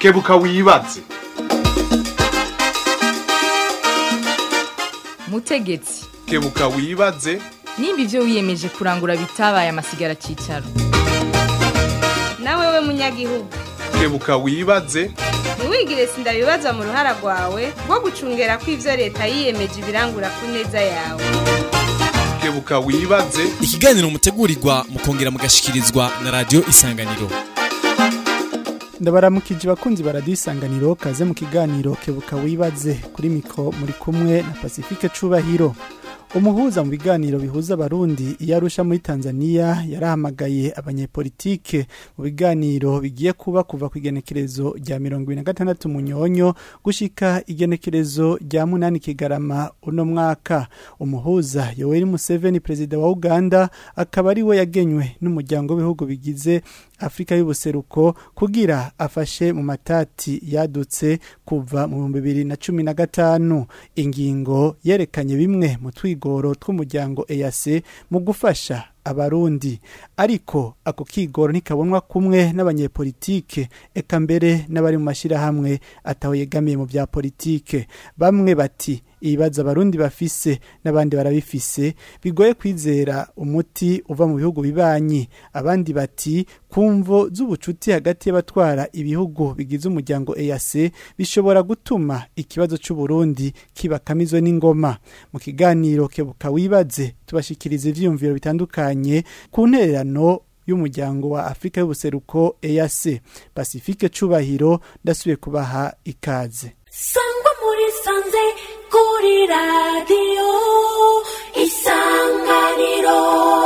kebuka wibaze mutegetsi kebuka wibaze nimba ibyo wiyemeje kurangura bitabaye amasigara cyicaro nawe we munyagihugu kebuka wibaze ntiwigire sindabibaza mu ruhara rwawe rwo gucungera ko ibyo leta yiyemeje ibirangura ku neza yawe kebuka wibaze ikiganiro mutegurirwa mukongera mugashikirizwa na radio isanganiro ndabaramukije bakunzi baradiyo isanganiro kaze mu kiganiro kebuka wibaze kuri mikro muri kumwe na pacifique cubahiro umuhuza mu biganiro bihuza abarundi iyo arusha muri tanzania yarahamagaye abanyepolitike mu biganiro bigiye kuba kuva ku igenekerezo rya mirongo ibiri na gatandatu munyonyo gushika igenekerezo rya munani kigarama uno mwaka umuhuza yoweri museveni perezida wa uganda akaba ari we yagenywe n'umuryango w'ibihugu bigize afurika y'ubuseruko kugira afashe mu matati yadutse kuva mu bihumbi bibiri na cumi na gatanu ingingo yerekanye bimwe mu twigoro tw'umuryango eyase mu gufasha abarundi ariko ako kigoro ntikabonwa kumwe n'abanyepolitike eka mbere n'abari mu mashyirahamwe ataho yegamiye mu bya politike bamwe bati ibibazo abarundi bafise n'abandi barabifise bigoye kwizera umuti uva mu bihugu bibanyi abandi bati kumvo z'ubucuti hagati y'abatwara ibihugu bigize umuryango EAC bishobora gutuma ikibazo c'uburundi kibakamizwe n'ingoma mu kiganiro kebuka wibaze tubashikiriza ivyiyumviro bitandukanye ku ntererano y'umuryango wa Afrika y'ubuseruko EAC Pacifique Cubahiro ndasubiye kubaha ikaze sangwa muri sanze kuri radiyo isanganiro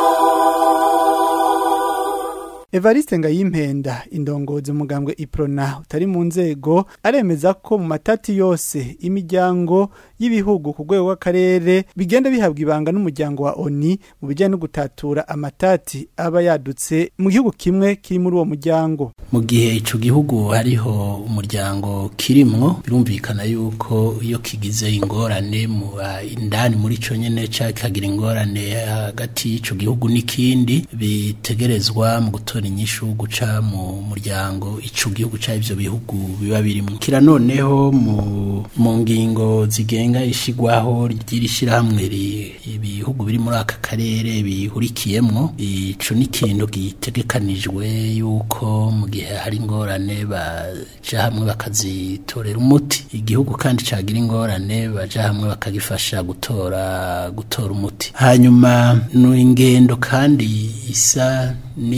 Evariste Ngayimpenda indongozi umugambwe Iprona utari mu nzego aremeza ko mu matati yose imiryango y'ibihugu ku rwego rw'akarere bigenda bihabwa ibanga n'umuryango wa ONI mu bijyanye no gutatura amatati aba yadutse mu gihugu kimwe kiri muri uwo muryango mu gihe ico gihugu hariho umuryango kirimwo birumvikana yuko iyo kigize ingorane mu indani muri co nyene cakagira ingorane hagati y'ico gihugu n'ikindi bitegerezwa mu gutora inyishu guca mu muryango ico gihugu ca ivyo bihugu biba birimwo kira noneho mu mu ngingo zigenga ishigwaho ry'iri shirahamwe ibihugu biri muri aka karere bihurikiyemwo ico ni ikintu gitegekanijwe yuko mu gihe hari ingorane baja hamwe bakazitorera umuti igihugu kandi cagira ingorane baja hamwe bakagifasha gutora gutora umuti hanyuma ni ingendo kandi isa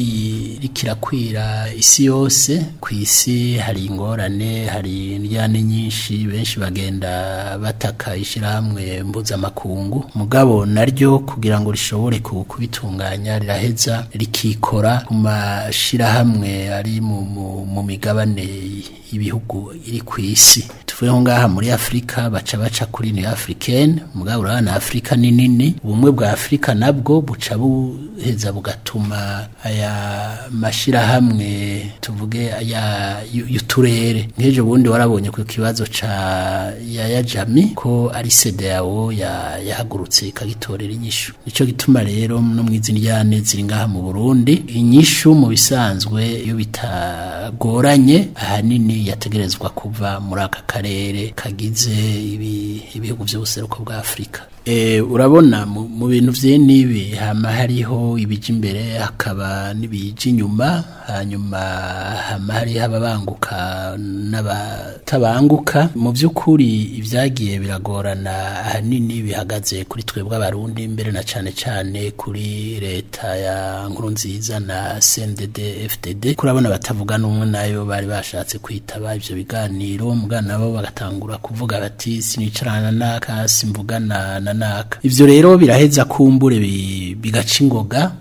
niyirikirakwira isi yose ku isi hari ingorane hari indyane nyinshi benshi bagenda bataka ishyirahamwe mpuzamakungu mugabo naryo kugira ngo rishobore kubitunganya riraheza rikikora ku mashyirahamwe ari mu migabane ibihugu iri ku isi tuvuye ngaha muri afurika baca baca kuri ni africaine mugabo urabona afurika ni nini ubumwe bwa afurika nabwo buca buheza bugatuma aya mashirahamwe tuvuge aya y'uturere nk'ejo bundi warabonye ku kibazo ca ya yajami ko ari CEDEAO ya yahagurutse ikagitorera inyishu nico gituma rero no mwizi ndyane ziri ngaha mu Burundi inyishu mu bisanzwe iyo bitagoranye ahanini yategerezwa kuva muri aka karere kagize ibihugu by'ubuseruko bwa Afrika E, urabona mu bintu vye nibi hama hariho ibija imbere hakaba n'ibija inyuma hanyuma hama hariho ababanguka n'abatabanguka mu by'ukuri ibyagiye biragorana ahanini bihagaze kuri twebwe abarundi mbere na cane cane kuri leta ya nkuru nziza na CNDD FDD kurabona batavuga n'umwe nayo bari bashatse kwitaba ivyo biganiro mugana nabo bagatangura kuvuga bati sinicarana naka simvugana na naka ivyo rero biraheza kumbure bigaca ingoga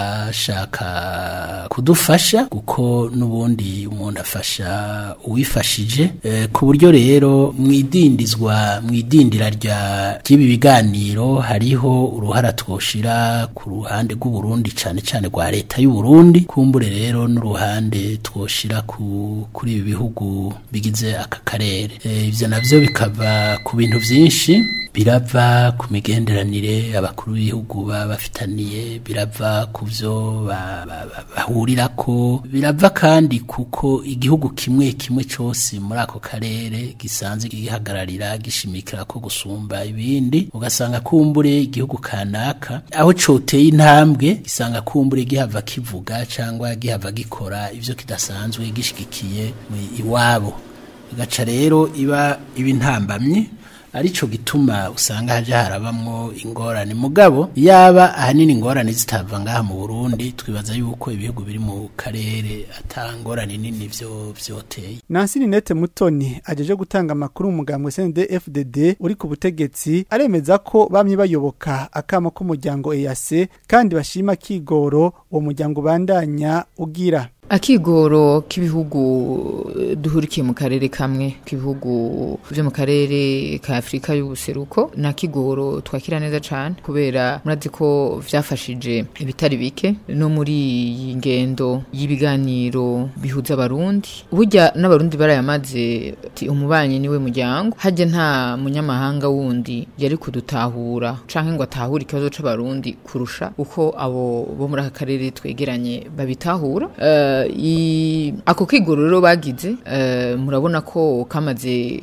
abashaka kudufasha kuko n'ubundi umuntu afasha uwifashije e, ku buryo rero mwidindizwa mwidindira rya ry'ibi biganiro hariho uruhara twoshira ku ruhande rw'u Burundi cane cane rwa leta y'u Burundi kumbure rero n'uruhande twoshira ku kuri ibi bihugu bigize aka karere e, ivyo navyo bikava ku bintu vyinshi birava ku ku migenderanire abakuru b'ibihugu baba bafitaniye birava ku byo ba- ba- ba- bahurirako birava kandi kuko igihugu kimwe kimwe cyose muri ako karere gisanzwe gihagararira gishimikira ko gusumba ibindi ugasanga kumbure igihugu kanaka aho coteye intambwe gisanga kumbure gihava kivuga cyangwa gihava gikora ivyo kidasanzwe gishigikiye mu- iwabo igaca rero iba iba intambamye arico gituma usanga haja harabamwo ingorane mugabo yaba ahanini ingorane zitava ngaha mu Burundi twibaza yuko ibihugu biri mu karere ata ngorane nini vyo vyoteye Nancy Ninette Mutoni ajeje gutanga amakuru mu mugambwe CNDD-FDD uri ku butegetsi aremeza ko bamye bayoboka akamo k'umuryango EAC kandi bashima kigoro uwo muryango bandanya ugira akigoro k'ibihugu eh, duhurikiye mu karere kamwe k'ibihugu byo mu karere ka Afrika y'ubuseruko na kigoro twakira neza cyane kubera murazi ko vyafashije ibitari bike no muri iyi ngendo y'ibiganiro bihuza abarundi burya n'abarundi barayamaze ati umubanyi niwe muryango hajya nta munyamahanga wundi yari kudutahura canke ngo atahure ikibazo c'abarundi kurusha uko abo bo muri aka karere twegeranye babitahura Eh, i- ako kigoro rero bagize eh, murabona ko kamaze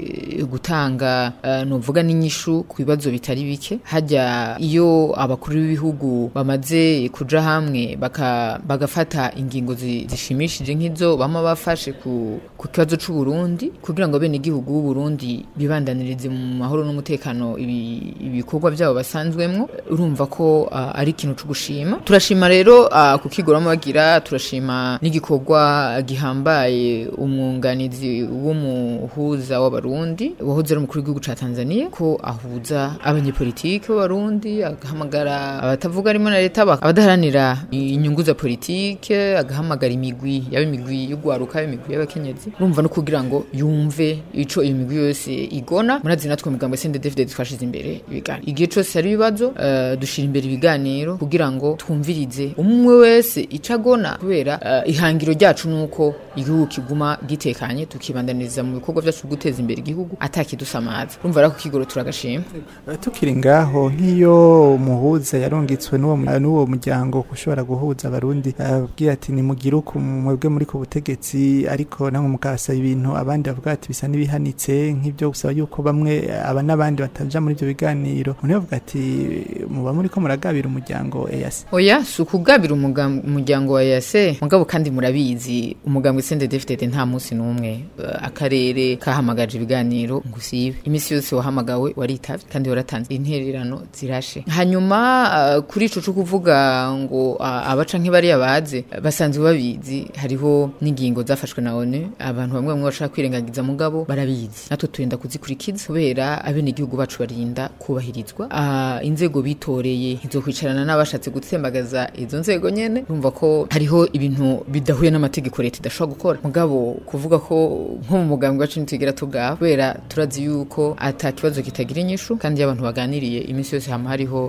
gutanga eh, novuga n'inyishu ku bibazo bitari bike hajya iyo abakuru b'ibihugu bamaze kuja hamwe baka, bagafata ingingo zi- zishimishije nk'izo bama bafashe ku, ku kibazo c'u Burundi kugira ngo bene igihugu b'u Burundi bibandanirize mu mahoro n'umutekano ibi- ibikorwa byabo basanzwemwo urumva ko ah, ari ikintu cyo gushima turashima rero ah, ku kigoro bagira turashima n'igikorwa gihambaye umwunganizi w'umuhuza w'abarundi wahoze ari umukuru w'igihugu ca Tanzania ko ahuza abanyepolitike b'abarundi agahamagara abatavuga rimwe na leta bak- abadaharanira inyungu za politike agahamagara imigwi yaba imigwi y'ugwaruka yaba imigwi y'abakenyezi urumva no kugira ngo yumve ico iyo migwi yose igona murazi natwe mu migambo CNDD-FDD twashize imbere ibiganiro igihe cose hari ibibazo eh, dushira imbere ibiganiro kugira ngo twumvirize umwe wese ico agona kubera eh, ihangiro ryacu nuko igihugu kiguma gitekanye tukibandaniriza mu bikorwa vyacu byo guteza imbere igihugu atakidusamaza urumva rero ko kigoro turagashima Eh, tukiri ngaho nk'iyo umuhuza yarungitswe n'uwo mu- n'uwo muryango ushobora guhuza abarundi ababwira ati nimugire uku mwebwe muri ku butegetsi ariko namwe mukasaba ibintu abandi bavuga ati bisa n'ibihanitse nk'ibyo gusaba yuko bamwe aba n'abandi bataja muri ibyo biganiro umuntu yavuga ati muba muri ko muragabira umuryango EAC oya si ukugabira umugam- umuryango wa yase mugabo kandi murabizi umugambwe CNDD-FDD nta munsi n'umwe eh, akarere kahamagaje ibiganiro ngo usibe iminsi yose wahamagawe waritavye kandi waratanze intererano zirashe hanyuma eh, kuri ico co kuvuga ngo ah, abaca nk'ibariya baze basanzwe babizi hariho n'ingingo zafashwe na ONU abantu bamwe bamwe bashaka kwirengagiza mugabo barabizi natwe turenda kuzikurikiza kubera abenegihugu bacu barinda kubahirizwa Ah, inzego bitoreye ntizokwicarana n'abashatse gutsembagaza izo nzego nyene urumva ko hariho ibintu bidahuye n'amategeko leta idashobora gukora mugabo kuvuga ko nko mu mugambwe wacu ntitwigera tugaba kubera turazi yuko ata kibazo kitagira inyishu kandi iyo abantu baganiriye iminsi yose hama hariho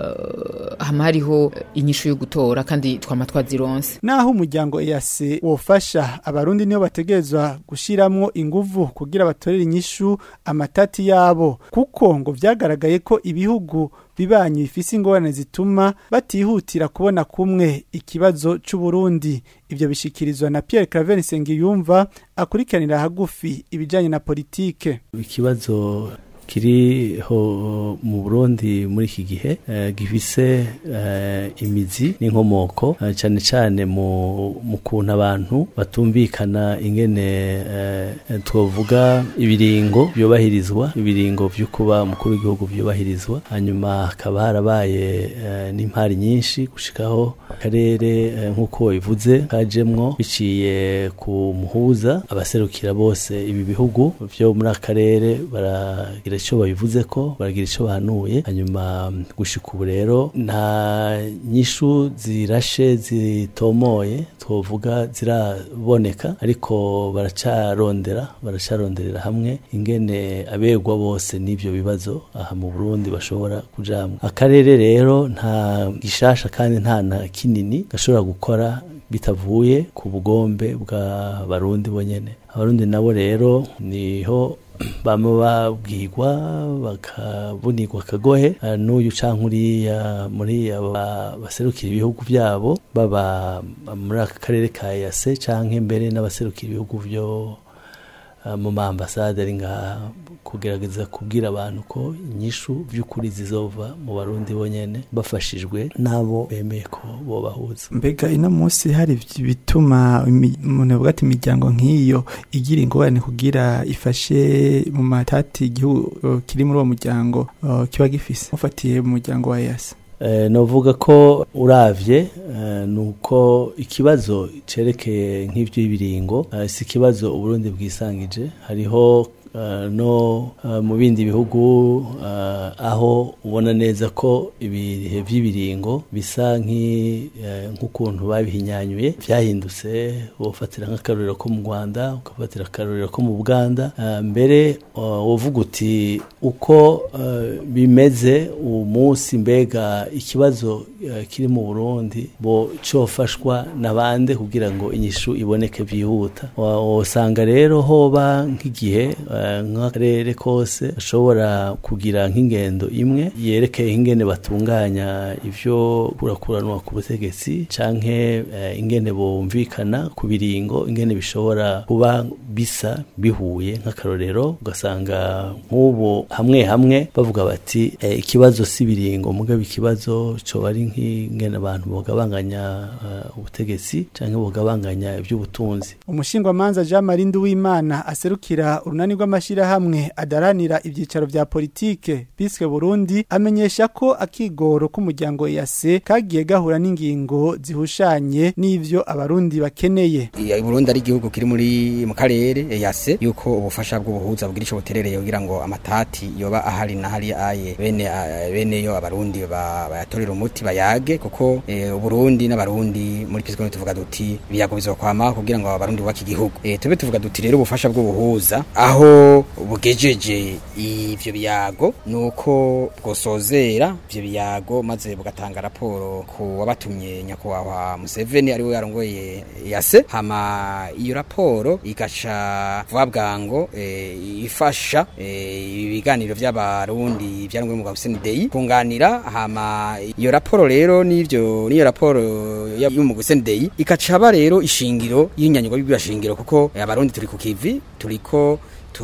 eh, hama hariho inyishu yo gutora kandi twama twazironse naho umuryango EAC wofasha abarundi niyo bategerezwa gushiramwo inguvu kugira batorere inyishu amatati yabo kuko ngo vyagaragaye ko ibihugu bibanyi bifise ingorane zituma batihutira kubona kumwe ikibazo c'u Burundi ivyo bishikirizwa na Pierre Claver Nsengiyumva akurikiranira hagufi ibijanye na politike ikibazo kiriho mu Burundi muri iki gihe eh, gifise eh, imizi n'inkomoko eh, cyane cyane mu mu kuntu abantu batumvikana ingene eh, twovuga ibiringo byubahirizwa ibiringo byo kuba umukuru w'igihugu byubahirizwa hanyuma hakaba harabaye eh, n'impari nyinshi gushikaho akarere eh, nk'uko bivuze kajemwo biciye ku muhuza abaserukira bose ibi bihugu byo muri aka karere baragira icyo babivuze ko baragira icyo bahanuye hanyuma mm, gushika ubu rero nta nyishu zirashe zitomoye twovuga ziraboneka ariko baracarondera baracaronderera hamwe ingene abegwa bose n'ivyo bibazo aha mu Burundi bashobora kujamwa akarere rero nta gishasha kandi nta na kinini gashobora gukora bitavuye ku bugombe bwa barundi bonyene abarundi nabo rero niho bama babwirwa bakabunirwa akagohe eh, n'uyu canke uriya muri abo ba- baserukira ibihugu byabo baba muri aka karere ka yase canke mbere n'abaserukira ibihugu byo eh, mu maambasade ari ngaha kugerageza kubwira abantu ko inyishu by'ukuri zizova mu barundi bonyene bafashijwe n'abo bemeye ko bobahuza mbega ino munsi hari bituma imi- umuntu avuga ati imiryango nk'iyo igira ingorane kugira ifashe mu matati igihugu eh, kiri muri uwo muryango eh, kiba gifise mufatiye mu muryango wa yasi Eh, novuga ko uravye eh, nuko ikibazo cerekeye nk'ivy'ibiringo eh, si ikibazo uburundi bwisangije hariho eh, no eh, mu bindi bihugu eh, aho ubona neza ko ibihe vy'ibiringo bisa nk'i- eh, nk'ukuntu babihinyanyuye vyahindutse wofatira nk'akarorero ko mu rwanda ukafatira akarorero ko mu buganda eh, mbere eh, wovuga uti uko eh, bimeze uwo munsi mbega ikibazo eh, kiri mu burundi bo cofashwa nabande kugira ngo inyishu iboneke byihuta Wa- wosanga rero hoba nk'igihe eh, nk'akarere kose ashobora kugira nk'ingendo imwe yerekeye ingene batunganya ivyo kurakuranwa ku butegetsi canke eh, ingene bumvikana ku biringo ingene bishobora kuba bisa bihuye nk'akarorero ugasanga nk'ubu hamwe hamwe bavuga bati eh, ikibazo si biringo mugabo ikibazo coba ari nk'ingene abantu bogabanganya eh, ubutegetsi canke bogabanganya ivy'ubutunzi umushingwamanza jean marie nduwimana aserukira urunani rw'amashyirahamwe adaranira ibyicaro vya politike biswe burundi amenyesha ko akigoro k'umuryango yase kagiye gahura n'ingingo zihushanye n'ivyo abarundi bakeneye iya Burundi ari igihugu kiri muri mu karere yase yuko ubufasha bw'ubuhuza bugira ico buterereye kugira ngo amatati yoba ahari na hari aye bene a- bene yo abarundi ba- bayatorera umuti bayage kuko eh, uburundi n'abarundi muri pisikoloni tuvuga duti biyago bizokwama kugira ngo abarundi bubake igihugu eh, tube tuvuga duti rero ubufasha bw'ubuhuza aho bugejeje ivyo biyago nuko bwosozera ivyo biyago maze bugatanga raporo ku wabatumye nyakubahwa Museveni ari we yarongoye yase hama iyo raporo igaca vuba bwango eh, ifasha eh, ibiganiro vy'abarundi vyarongoye mu Hussein Dey kunganira hama iyo raporo rero n'ivyo n'iyo raporo ya- y'umu Hussein Dey ikacaba rero ishingiro y'inyanyugo y'ibashingiro kuko eh, abarundi turi ku kivi turiko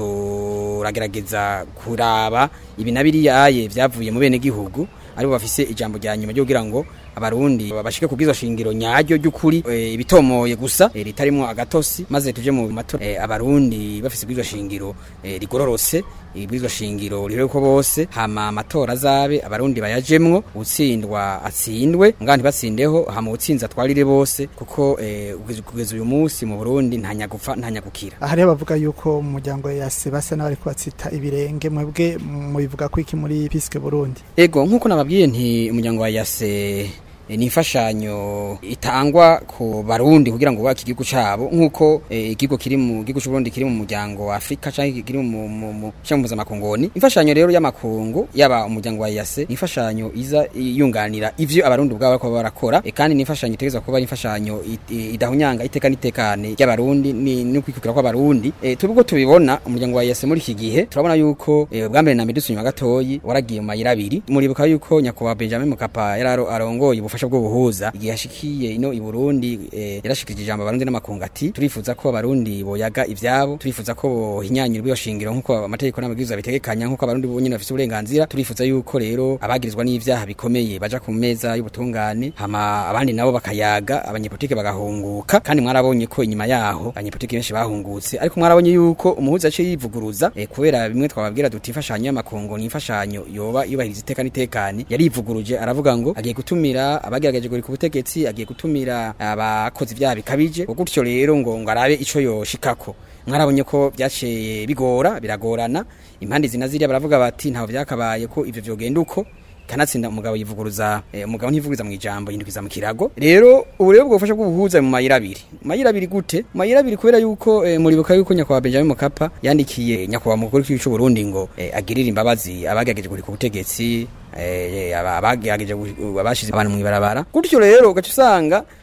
turagerageza kuraba ibi na biriyaye vyavuye mu bene gihugu aribo bafise ijambo rya nyuma ryo kugira ngo abarundi bashike kubwizo shingiro nyaryo ry'ukuri eh, ibitomoye gusa eh, ritarimwo agatosi maze tuje mu matora eh, abarundi bafise ubwizo shingiro eh, rigororose ibwizo shingiro rero ko bose hama amatora azabe abarundi bayajemwo utsindwa atsindwe ngandi batsindeho hama utsinza twarire bose kuko eh, kugeza- kugeza uyu munsi mu Burundi ntanya gupfa ntanya gukira hariho bavuga yuko mu muryango wa yase basa n'abari kubatsita ibirenge mwebwe mubivuga ko iki muri piske burundi Ego nkuko nababwiye nti umuryango wa Yase eh, ni imfashanyo itangwa ku barundi kugira ngo bubake igihugu cabo nkuko eh, igihugu kiri mu gihugu c'u Burundi kiri mu muryango wa Afrika canke kiri mu mu mu cyangwa mpuzamakungu imfashanyo rero y'amakungu yaba umuryango wa Yase ni imfashanyo iza yunganira ivyo abarundi ubwabo bariko barakora eh, kandi ni imfashanyo itegezwa kuba ari imfashanyo it- eh, idahunyanga iteka n'itekane ry'abarundi ni no kwikukira kw'abarundi eh, tubwo tubibona umuryango wa Yase muri iki gihe turabona yuko eh, bwa mbere na mbere dusunywa gatoyi waragiye mu mayira abiri muribuka yuko nyakubahwa Benjamin Mkapa yararo arongoye ubufasha bwo buhuza igihe yashikiye ino i Burundi eh, yarashikirije ijambo abarundi n'amakungu ati turifuza ko abarundi boyaga ivyabo turifuza ko bohinyanyira ubwo shingiro nkuko amategeko n'amabwiriza bitegekanya nkuko abarundi bonyene bafite uburenganzira turifuza yuko rero abagirizwa n'ivyaha bikomeye baja ku meza y'ubutungane hama abandi nabo bakayaga abanyepolitike bagahunguka kandi mwarabonye ko inyuma yaho abanyepolitike benshi bahungutse ariko mwarabonye yuko umuhuza aciye yivuguruza eh, kubera bimwe twababwira duti imfashanyo y'amakungu ni imfashanyo yoba yubahiriza iteka n'itekane yarivuguruje aravuga ngo agiye gutumira abagerageje guri ku butegetsi agiye gutumira abakoze ibyaha bikabije gutyo rero ngo ngo arabe ico yoshikako mwarabonye ko byaciye bigora biragorana impande zina ziriya baravuga bati ntaho vyakabaye ko ivyo vyogenda uko kanatsinda umugabo yivuguruza eh, umugabo ntivuguruza mu ijambo yindukiza mu kirago rero ubu rero bwofasha bw'ubuhuza mu mayira abiri mu mayira abiri gute mu mayira abiri kubera yuko eh, muribuka yuko nyakubahwa Benjamin Mkapa yandikiye nyakubahwa mukuru w'igihugu cy'u Burundi ngo eh, agirire imbabazi abagerageje guri ku butegetsi eh, aba- abagerageje gu- abashize abantu mu ibarabara gutyo rero ugaca usanga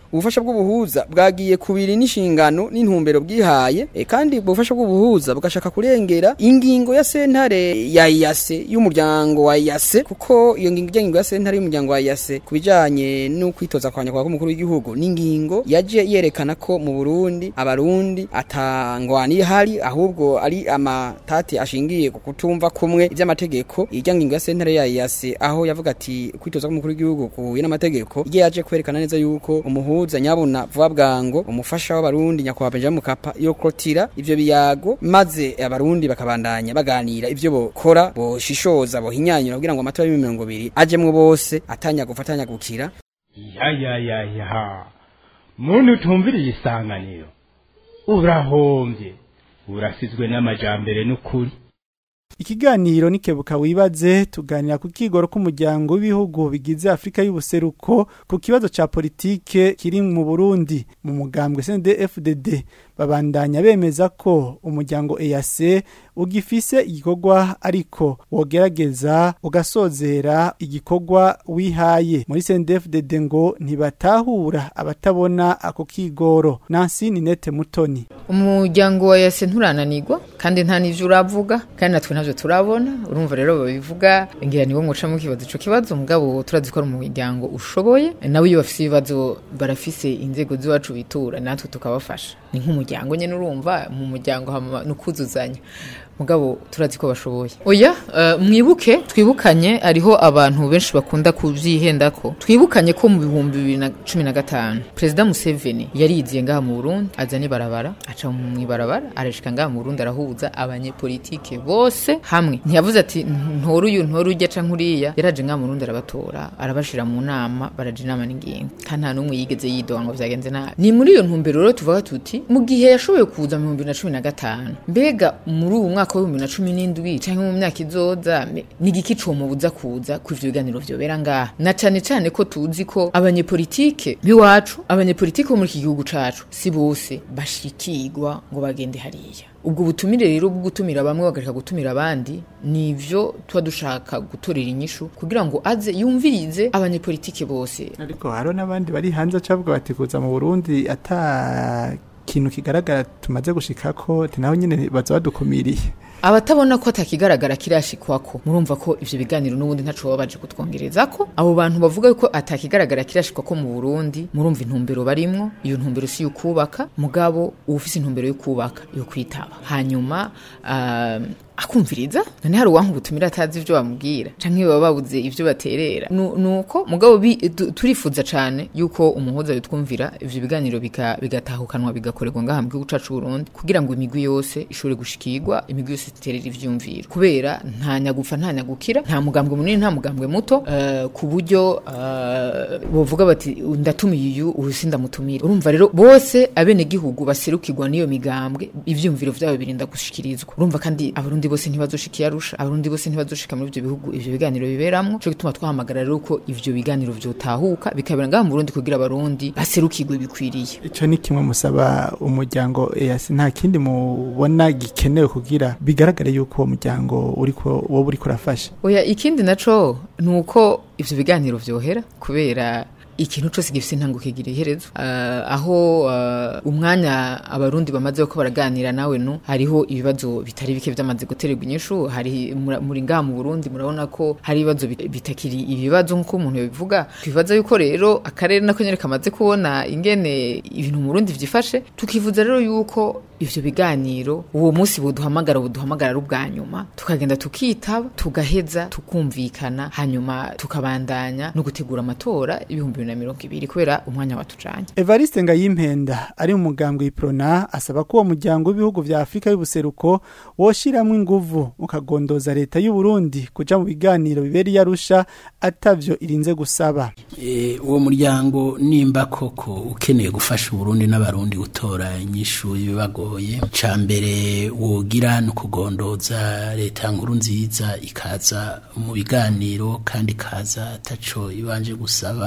ubufasha bw'ubuhuza bwagiye kubiri n'inshingano n'intumbero bwihaye e, kandi ubwo bufasha bw'ubuhuza bugashaka kurengera ingingo ya sentare ya yase y'umuryango wa yase kuko iyo ngingo ijyanye ya sentare y'umuryango wa yase kubijanye no kwitoza kwa nyakubahwa k'umukuru w'igihugu n'ingingo yaje yerekana ko mu Burundi abarundi atangwani hari ahubwo ari amatati ashingiye ku kutumva kumwe iby'amategeko ijya ngingo ya sentare ya yase aho yavuga ati kwitoza k'umukuru w'igihugu kuhuye n'amategeko igihe yaje kwerekana neza yuko umuhuza nyabuna vuba bwango umufasha w'abarundi nyakubahwa Benjamin Mkapa yo krotira ivyo biyago maze abarundi bakabandanya baganira ivyo bokora boshishoza bohinyanyura kugira ngo amatora y'ibihumbi mirongo ibiri ajemwo bose atanya gufatanya gukira ya ya ya ya muntu utumviriye isanganiro urahombye urasizwe n'amajambere n'ukuri Ikiganiro nikebuka wibaze tuganira ku kigoro k'umuryango w'ibihugu bigize Afrika y'ubuseruko ku kibazo ca politike kiri mu Burundi mu mugambwe CNDD-FDD babandanya bemeza ko umuryango EAC ugifise igikorwa ariko wogerageza ugasozera igikorwa wihaye muri CNDD-FDD ngo ntibatahura abatabona ako kigoro Nancy Ninette Mutoni umuryango wa yase nturananirwa kandi nta n'ivyo uravuga kandi natwe ntavyo turabona urumva rero babivuga ngira niwo muca mu kibazo ico kibazo mugabo turazi ko ari umuryango ushoboye nawe iyo bafise ibibazo barafise inzego z'iwacu bitura natwe tukabafasha ni nk'umuryango nyene urumva mu muryango hama n'ukuzuzanya mugabo turazi ko bashoboye oya uh, mwibuke twibukanye ariho abantu benshi bakunda kuvyihenda ko twibukanye ko mu bihumbi bibiri na cumi na gatanu perezida museveni yariziye ngaha mu burundi aza n'ibarabara aca mu ibarabara arashika ngaha mu burundi arahuza abanyepolitike bose hamwe ntiyavuze ati ntora uyu ntora ujya ca nkuriya yaraje ngaha mu burundi arabatora arabashira mu nama baraja inama n'ingingo kandi nta n'umwe yigeze yidoga ngo vyagenze nabi ni muri iyo ntumbero rero tuvuga tuti mu gihe yashoboye kuza mu bihumbi bibiri na cumi na gatanu mbega muri uwu mwaka mwaka w'ibihumbi na cumi n'indwi canke mu myaka izoza ni igiki comubuza kuza ku ivyo biganiro vyobera ngaha na cane cane ko tuzi ko abanyepolitike b'iwacu abanyepolitike bo muri iki gihugu cacu si bose bashikirwa ngo bagende hariya ubwo butumire rero bwo gutumira bamwe bagarika gutumira abandi nivyo tuba dushaka gutorera inyishu kugira ngo aze yumvirize abanyepolitike bose ariko haro n'abandi bari hanze cavuga bati kuza mu Burundi ata kintu kigaragara tumaze gushikako naho nyene baza badukumiriye abatabona ko atakigaragara kirashikwako murumva ko ivyo biganiro n'ubundi ntaco baba baje kutwongerezako abo bantu bavuga ko atakigaragara kirashikwako mu Burundi murumva intumbero barimwo iyo ntumbero si yukubaka mugabo ufise intumbero yo kubaka yo kwitaba hanyuma uh, akumviriza none hari uwanka ubutumira atazi ivyo bamubwira canke baba babuze ivyo baterera nuko mugabo turifuza cane yuko umuhuza yutwumvira ivyo biganiro bigatahukanwa bigakorerwa ngaha mu gihugu cacu Burundi kugira ngo imigwi yose ishobore gushikirwa imigwi yose iterera ivyumviro kubera nta nyagufa nta nyagukira nta mugambwe munini nta mugambwe muto uh, ku buryo uh, bovuga bati ndatumiye uyu uyu sindamutumira urumva rero bose abene gihugu baserukirwa n'iyo migambwe ivyumviro vyabo birinda gushikirizwa urumva kandi abarundi bose ntibazoshika yarusha abarundi bose ntibazoshika muri ivyo bihugu ivyo biganiro biberamwo cyo gituma twahamagara rero ko ivyo biganiro vyotahuka bikabera ngaha mu Burundi kugira abarundi baserukirwe bikwiriye ico ni kimwe musaba umuryango EAC nta kindi mubona gikenewe kugira bigaragare yuko uwo muryango uriko wowe uriko urafasha oya ikindi naco nuko ivyo biganiro vyohera kubera ikintu cyose gifite intango kigira iherezo uh, aho uh, umwanya abarundi bamaze ko baraganira nawe no hariho ibibazo bitari bike byamaze gutererwa inyishu hari muri ngaha mu Burundi murabona ko hari ibibazo bitakiri ibibazo nk'uko umuntu yabivuga twibaza yuko rero akarere nako nyene kamaze kubona ingene ibintu mu Burundi vyifashe tukivuza rero yuko ivyo biganiro uwo munsi buduhamagara buduhamagara ari ubwa nyuma tukagenda tukitaba tugaheza tukumvikana hanyuma tukabandanya no gutegura amatora ibihumbi na mirongo ibiri kubera umwanya watujanye Evariste Ngayimpenda ari mu mugambwe iprona asaba ko uwo muryango w'ibihugu vya Afrika y'ubuseruko woshiramwe inguvu ukagondoza leta y'u Burundi kuja mu biganiro biberi yarusha atavyo irinze gusaba e, uwo muryango nimba koko ukeneye gufasha Burundi n'abarundi gutora inyishu y'ibibagoye ca mbere wogira no kugondoza leta nkuru nziza ikaza mu biganiro kandi kaza ataco ibanje gusaba itaba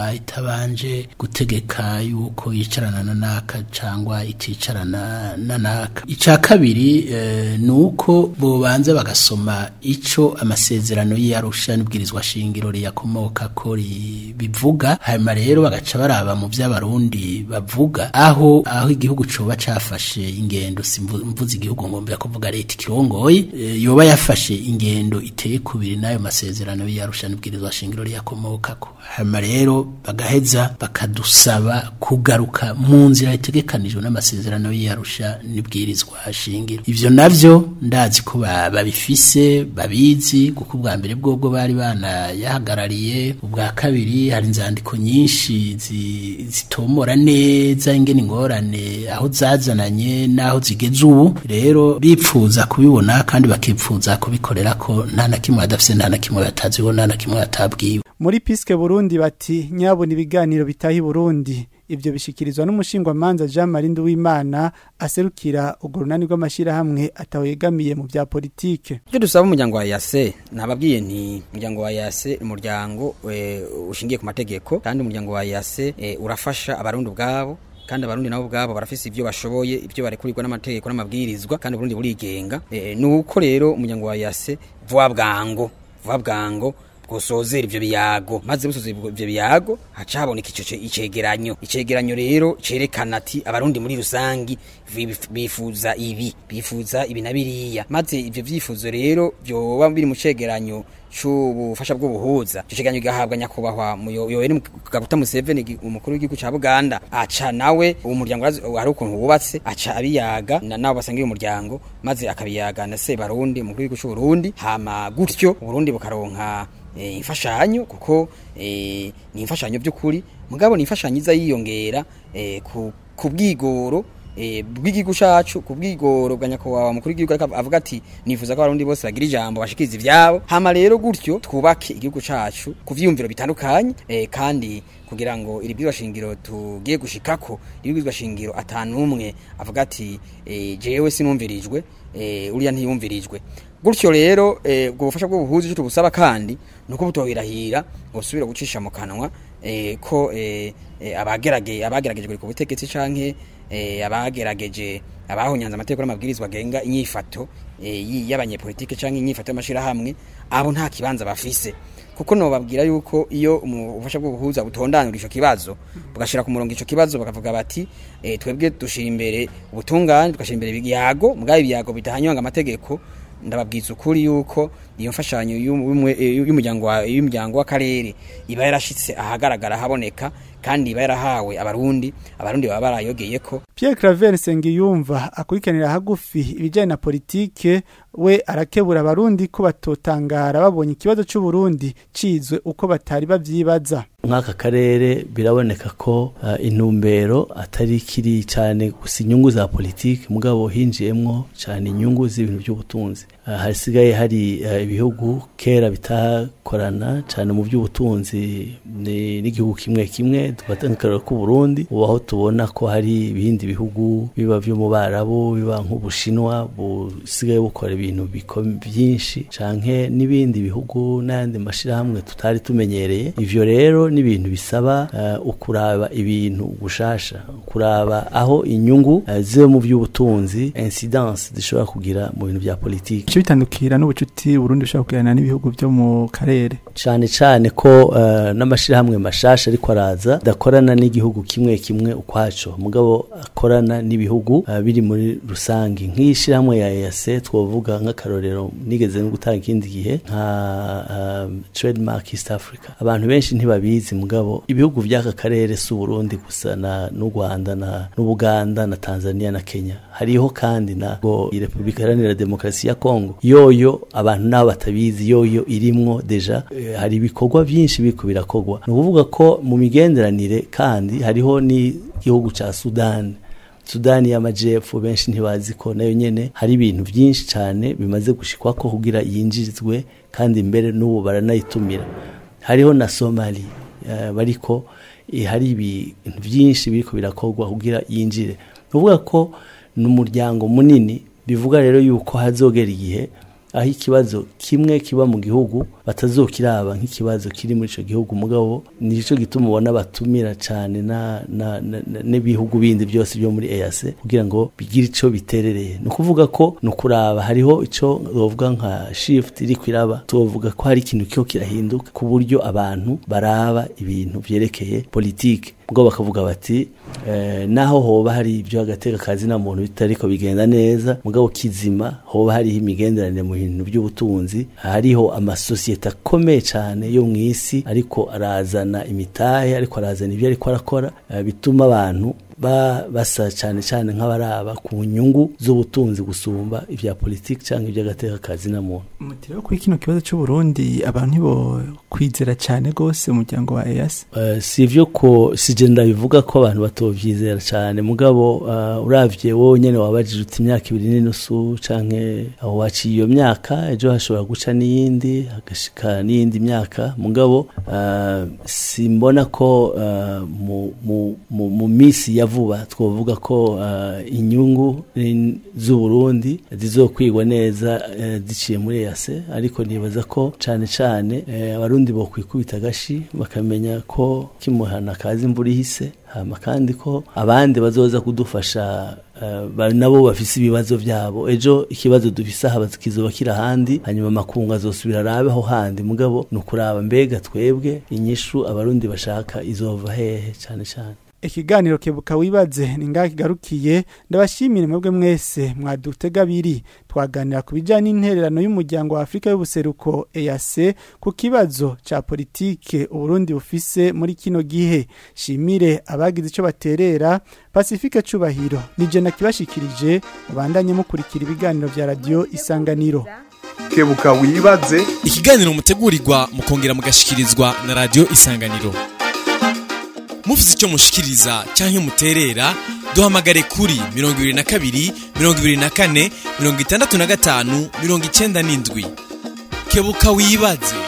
itabanje gutegeka yuko yicarana na naka cyangwa iticarana na naka icya kabiri eh, ni uko bobanza bagasoma ico amasezerano y'arusha n'ibwirizwa shingiro riyakomoka ko ri- bivuga hanyuma rero bagaca baraba mu by'abarundi bavuga aho aho igihugu coba cafashe ingendo simvu- mvuze igihugu ngombera kuvuga leta ikirongoye eh, yoba yafashe ingendo iteye kubiri n'ayo masezerano y'arusha n'ibwirizwa shingiro riyakomokako hanyuma rero bagaheza bakadusaba kugaruka mu nzira itegekanijwe n'amasezerano y'arusha n'ibwirizwa shingiro ivyo navyo ndazi ko ba- babifise babizi kuko ubwa mbere bwobwo bari banayahagarariye ubwa kabiri hari inzandiko nyinshi zi- zitomora neza ingene ingorane aho zazananye n'aho zigeze ubu rero bipfuza kubibona kandi bakipfuza kubikorera ko nta na kimwe badafise nta na kimwe bataziho nta na kimwe batabwiwe muri piske burundi bati nyabona ibiganiro bitaha i burundi ibyo bishikirizwa n'umushingwamanza jean marie nduwimana aserukira urwo runani rw'amashyirahamwe atawegamiye mu bya politike Icyo dusaba umuryango wa yase nababwiye nti umuryango wa yase umuryango eh, ushingiye ku mategeko kandi umuryango wa yase eh, urafasha abarundi ubwabo kandi abarundi nabo ubwabo barafise ibyo bashoboye ibyo barekurirwa n'amategeko n'amabwirizwa kandi uburundi burigenga eh, nuko rero umuryango wa yase vuba bwango vuba bwango bwosozera ivyo biyago maze busozera ivyo biyago haca haboneka ico ce- icegeranyo icegeranyo rero cerekana ati abarundi muri rusangi bif- bifuza ibi bifuza ibi na biriya maze ivyo vyifuzo rero vyoba biri mu cegeranyo c'ubufasha bw'ubuhuza ico cegeranyo gigahabwa nyakubahwa Muyo- yoweri kaguta museveni gi- umukuru w'igihugu ca buganda aca nawe uwo muryango urazi- hari ukuntu wubatse aca abiyaga na nabo basangiye umuryango maze akabiyaga na sebarundi umukuru w'igihugu c'uburundi hama gutyo uburundi bukaronka eh, imfashanyo kuko eh, ni imfashanyo by'ukuri mugabo ni imfashanyo iza yiyongera eh, ku, ku bwigoro eh, bw'igihugu cacu ku bwigoro bwa nyakubahwa mukuru w'igihugu ariko avuga ati nifuza ko abarundi bose bagira ijambo bashikiriza ivyabo hama rero gutyo twubake igihugu cacu ku vyiyumviro bitandukanye eh, kandi kugira ngo iri bwirwa shingiro tugiye gushikako iri bwirwa shingiro atanumwe avuga ati eh, jewe sinumvirijwe eh, uriya ntiyumvirijwe gutyo rero eh, ubwo bufasha bw'ubuhuzi icyo tubusaba kandi ni uko butohirahira ngo busubire gucisha mu kanwa eh, ko eh, eh, abagerage abagerageje ku butegetsi canke eh, abagerageje abahonyanze amategeko n'amabwirizwa agenga inyifato eh, yi- y'abanyepolitike canke inyifato y'amashirahamwe abo nta kibanza bafise kuko nobabwira yuko iyo umu- ubufasha bw'ubuhuza butondanura ico kibazo bugashira ku murongo ico kibazo bakavuga bati eh, twebwe dushira imbere ubutungane tugashira imbere ibiyago mugabe ibiyago bidahanyanga amategeko ndababwiza ukuri yuko iyo mfashanyo y'umwe- eh, y'umuryango wa- y'umuryango w'akarere iba yarashitse ahagaragara haboneka kandi iba yarahawe abarundi abarundi baba barayogeye ko Pierre Claver Nsengiyumva akurikiranira hagufi ibijyanye na politike we arakebura abarundi ko batotangara babonye ikibazo cy'u Burundi cizwe uko batari bavyibaza nk'aka karere biraboneka ko uh, intumbero atari kiri cyane gusa inyungu za politiki mugabo hinjiyemwo cyane inyungu z'ibintu by'ubutunzi uh, hasigaye hari uh, ibihugu kera bitakorana cyane mu by'ubutunzi ni- n'igihugu kimwe kimwe dufata nk'akarero k'u Burundi ubu aho tubona ko hari ibindi bihugu biba vyo mu Barabu biba nk'Ubushinwa busigaye bukora ibintu biko- byinshi canke n'ibindi bihugu n'ayandi mashirahamwe tutari tumenyereye ivyo rero ni ibintu bisaba uh, ukuraba ibintu gushasha kuraba aho inyungu uh, ziba mu by'ubutunzi incidence zishobora kugira mu bintu bya politiki icyo bitandukira n'ubucuti Burundi bushobora kugirana n'ibihugu byo mu karere cyane cyane ko uh, n'amashirahamwe mashasha ariko araza dakorana n'igihugu kimwe kimwe ukwaco mugabo akorana n'ibihugu uh, biri muri rusangi nk'ishirahamwe ya EAC twovuga nk'akarorero nigeze no gutanga ikindi gihe nka um, trademark East Africa abantu benshi ntibabizi mugabo ibihugu by'aka karere si Burundi gusa na n'u Rwanda na n'Ubuganda na Tanzania na Kenya hariho kandi na go Republika Iharanira Demokarasi ya Kongo yoyo abantu nabo batabizi yoyo irimwo deja eh, hari ibikorwa byinshi biriko birakorwa ni ukuvuga ko mu migenderanire kandi hariho n'igihugu ca Sudan Sudani y'amajepfo benshi ntibazi ko nayo nyene hari ibintu byinshi cyane bimaze gushikwa ko kugira yinjizwe kandi mbere n'ubu baranayitumira hariho na Somali eh, bariko eh, hari ibintu byinshi biriko birakorwa kugira yinjire uvuga ko ni umuryango munini bivuga rero yuko hazogera igihe aho ikibazo kimwe kiba mu gihugu batazokiraba nk'ikibazo kiri muri ico gihugu mugabo nico gituma ubona batumira cane na na- na- na- n'ibihugu bindi byose byo muri EAC kugira ngo bigire ico biterereye ni ukuvuga ko ni ukuraba hariho ico bavuga nka shift iri kwiraba tuvuga ko hari ikintu kiho kirahinduka ku buryo abantu baraba ibintu vyerekeye politike ubwo bakavuga bati eh, naho hoba hari ibyo agateka kazi na muntu bitariko bigenda neza mugabo kizima hoba hariho imigenderanire mu bintu by'ubutunzi hariho amasosiyete akomeye cyane yo mu isi ariko arazana imitahe ariko arazana ibyo ariko arakora eh, bituma abantu ba basa cyane cyane nk'abaraba ku nyungu z'ubutunzi gusumba ibya politiki cyangwa iby'agateka kazi na muntu mutiriwe kuri kino kibazo cy'u Burundi abantu ntibo kwizera cyane gose umuryango wa EAC Uh, si ivyo ko sije ndabivuga ko abantu batovyizera cyane mugabo uh, uravye wowe nyene wabajije uti imyaka ibiri n'inusu canke aho waciye iyo myaka ejo hashobora guca n'iyindi hagashika n'iyindi myaka mugabo uh, simbona ko uh, mu, mu, mu, mu misi ya vuba twovuga ko uh, inyungu eh, z'uburundi zizokwigwa neza eh, ziciye muri EAC ariko nibaza ko cane cane eh, abarundi bokwikubita agashi bakamenya ko kimuhana kazi imvura ihise hama kandi ko abandi bazoza kudufasha eh, ba- nabo bafise ibibazo vyabo ejo ikibazo dufise aha kizoba kiri ahandi hanyuma amakungu azosubira arabe aho handi mugabo ni ukuraba mbega twebwe inyishu abarundi bashaka izova hehe cane cane ikiganiro kebuka wibaze ni ngaho kigarukiye ndabashimire mwebwe mwese mwadutega abiri twaganira ku bijyanye n'intererano y'umuryango wa afurika y'ubuseruko EAC ku kibazo cya politike uburundi bufise muri kino gihe shimire abagize icyo baterera pacifique cubahiro nije nakibashikirije mubandanye mukurikira ibiganiro bya radiyo isanganiro kebuka wibaze ikiganiro mutegurirwa mukongera mugashikirizwa na radio isanganiro mufite icyo mushikiriza cyangwa muterera duhamagare kuri 22 24 65 97 kebuka wibaze